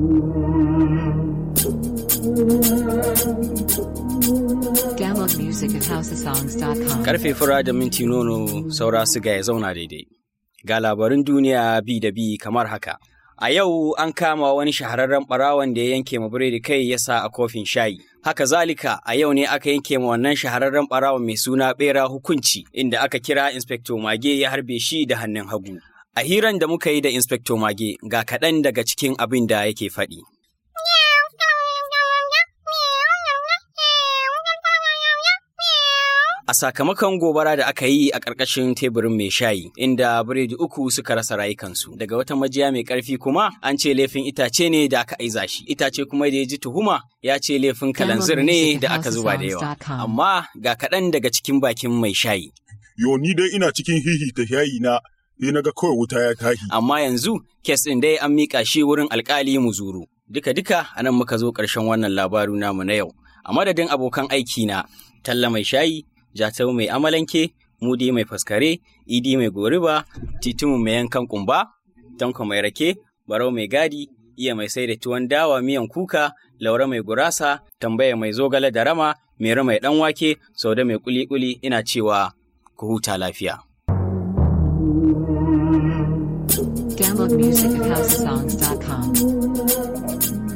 Download music at houseofsongs.com. Karfe fura da minti nono saura siga ya zauna daidai. Ga labarin duniya bi da bi kamar haka. A yau an kama wani shahararren ɓarawon da ya yanke ma biredi kai ya sa a kofin shayi. Haka zalika a yau ne aka yanke ma wannan shahararren ɓarawon mai suna ɓera hukunci inda aka kira Inspector Mage ya harbe shi da hannun hagu. A hiran da muka yi da Inspector Mage ga kaɗan daga cikin abin da yake faɗi. A sakamakon gobara da aka yi a ƙarƙashin teburin mai shayi, inda biredi uku suka rasa rayukansu. Daga wata majiya mai ƙarfi kuma an ce laifin itace ne da aka aiza shi. Itace kuma da ya ji tuhuma ya ce laifin kalanzir ne da aka zuba da yawa. Amma ga kaɗan daga cikin bakin mai shayi. Yo ni dai ina cikin hihita shayi na sai na ga kawai wuta ya tashi. Amma yanzu kes ɗin dai an miƙa shi wurin alƙali muzuru. Duka-duka a nan muka zo ƙarshen wannan labaru namu na yau. A madadin abokan aiki na Talla mai shayi, Jatau mai amalanke, Mudi mai faskare, Idi mai goriba, Titimu mai yankan kumba, Tanko mai rake, Barau mai gadi, Iya mai sai da tuwon dawa miyan kuka, Laura mai gurasa, Tambaya mai zogale da rama, Mero mai ɗan wake, Sauda mai kuli-kuli ina cewa ku huta lafiya. Download music at houseofsongs.com.